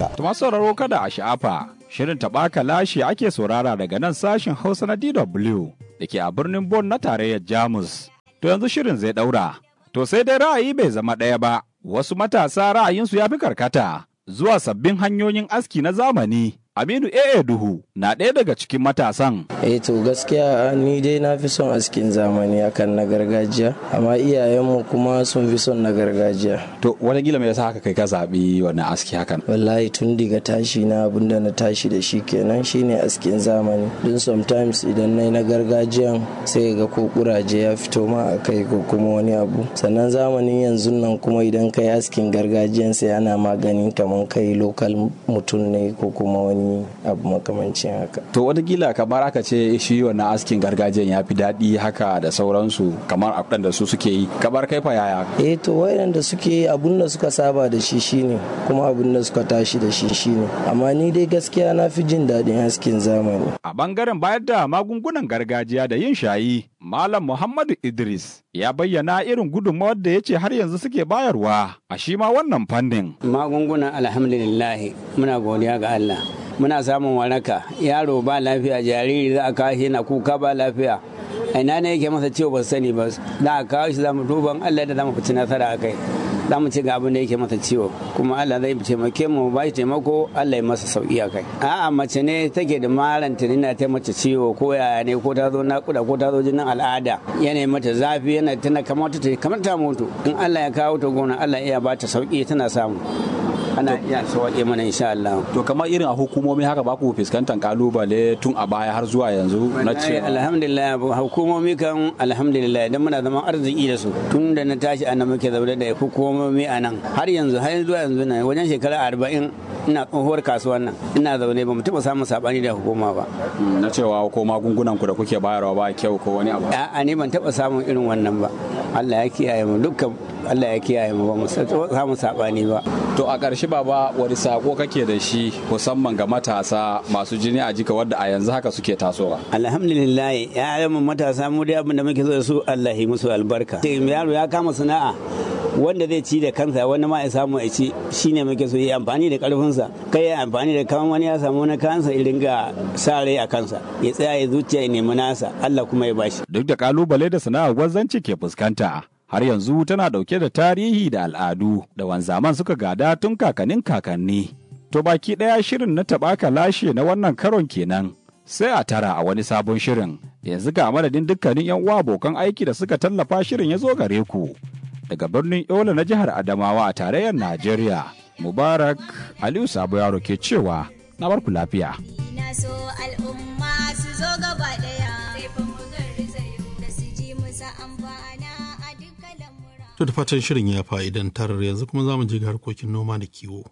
Tuma sauraro kada a sha'afa, shirin taɓaka lashe ake saurara daga nan sashen Hausa na DW da ke a birnin Bonn na tarayyar Jamus. To yanzu shirin zai ɗaura. To sai dai ra'ayi bai zama ɗaya ba, wasu matasa ra'ayinsu ya fi karkata zuwa sabbin hanyoyin aski na zamani. Aminu AA Duhu na ɗaya daga cikin matasan. Eh to gaskiya ni dai na fi son askin zamani akan na gargajiya, amma iyayenmu kuma sun fi son na gargajiya. To wataƙila me yasa haka kai ka zaɓi wannan aski hakan? Wallahi tun daga tashi na abinda na tashi da shi kenan shine askin zamani. Don sometimes idan na yi na gargajiyan sai ga ko kuraje ya fito ma a kai ko kuma wani abu. Sannan zamanin yanzu nan kuma idan kai askin gargajiyan sai ana maganin kamar kai lokal mutum ne ko kuma wani wani abu makamancin haka. To watakila kamar aka ce shi wannan askin gargajiyan ya fi daɗi haka da sauransu kamar abin da su suke yi. Kamar kai fa yaya? Eh to wayan suke yi abun da suka saba da shi shine kuma abun da suka tashi da shi shine. Amma ni dai gaskiya na fi jin daɗin askin zamani. A bangaren bayar da magungunan gargajiya da yin shayi, Malam Muhammadu Idris ya bayyana irin gudunmawar da ya ce har yanzu suke bayarwa a shi ma wannan fannin. Magungunan alhamdulillahi muna godiya ga Allah. muna samun waraka yaro ba lafiya jariri za a kawo shi na kuka ba lafiya ina ne yake masa ciwo ba sani ba za a kawo shi za mu duban Allah da za mu fici nasara a kai za mu ci ga abin da yake masa ciwo kuma Allah zai taimake mu ba shi taimako Allah ya masa sauki a kai a'a mace ne take da maran tunina ta mace ciwo ko yaya ne ko ta zo nakuda ko ta zo jinin al'ada yana mata zafi yana tana kamar ta kamar ta mutu in Allah ya kawo ta gona Allah ya ba ta sauki tana samu ana iya sauƙe mana insha Allah. To kamar irin a hukumomi haka ba ku fuskantar kalubale tun a baya har zuwa yanzu na ce. Alhamdulillah hukumomi kan alhamdulillah idan muna zaman arziki da su tun da na tashi ana muke zaune da hukumomi a nan har yanzu har zuwa yanzu na wajen shekara arba'in ina tsohuwar kasuwan nan ina zaune ba mu taɓa samun saɓani da hukuma ba. Na cewa ko magungunan ku da kuke bayarwa ba kyau ko wani abu. A'a ni ban taɓa samun irin wannan ba. Allah ya kiyaye mu dukkan Allah ya kiyaye mu ba mu samu saɓani ba. To a ƙarshe baba wani sako kake da shi musamman ga matasa masu jini a jika wadda a yanzu haka suke tasowa. Alhamdulillah ya mu matasa mu dai abin da muke so da su Allah yi musu albarka. Yaro ya kama sana'a wanda zai ci da kansa wani ma ya samu ya ci shine muke so yi amfani da karfinsa kai ya amfani da kawan wani ya samu na kansa irin ga sa rai a kansa ya tsaya ya zuciya ya nemi nasa Allah kuma ya bashi. Duk da kalubale da sana'ar gwazzanci ke fuskanta. har yanzu tana ɗauke da tarihi da al'adu da wanzaman suka gada tun kakannin kakanni. To baki ɗaya shirin na taɓaka lashe na wannan karon kenan. Sai a tara a wani sabon shirin, yanzu ga madadin dukkanin 'yan uwa abokan aiki da suka tallafa shirin ya zo gare ku. Daga birnin Yola na jihar Adamawa a tarayyar Najeriya, Mubarak Aliyu Sabo Yaro ke cewa na barku lafiya. Na so al'umma su zo gaba ɗaya, sai fa mu da su ji musa amfana. To da fatan shirin ya fa'idantar yanzu kuma za mu je ga harkokin noma da kiwo.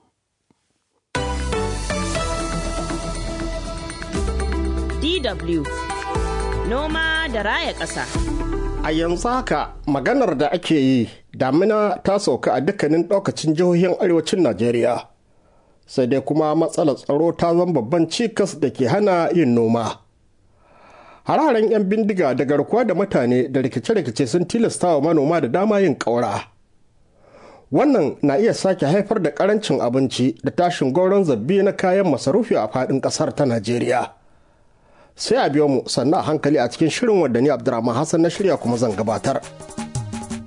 DW Noma da raya ƙasa. A yanzu haka maganar da ake yi damina ta sauka a dukkanin ɗaukacin jihohin arewacin Najeriya. Sai dai kuma matsalar tsaro ta zama babban cikas da ke hana yin noma. hararen 'yan bindiga da garkuwa da mutane da rikice-rikice sun tilasta wa manoma da dama yin ƙaura. Wannan na iya sake haifar da ƙarancin abinci da tashin gauron zabbi na kayan masarufi a faɗin ƙasar ta Najeriya. Sai a biyo mu sannan a hankali a cikin shirin wadda ni Abdurrahman Hassan na shirya kuma zan gabatar.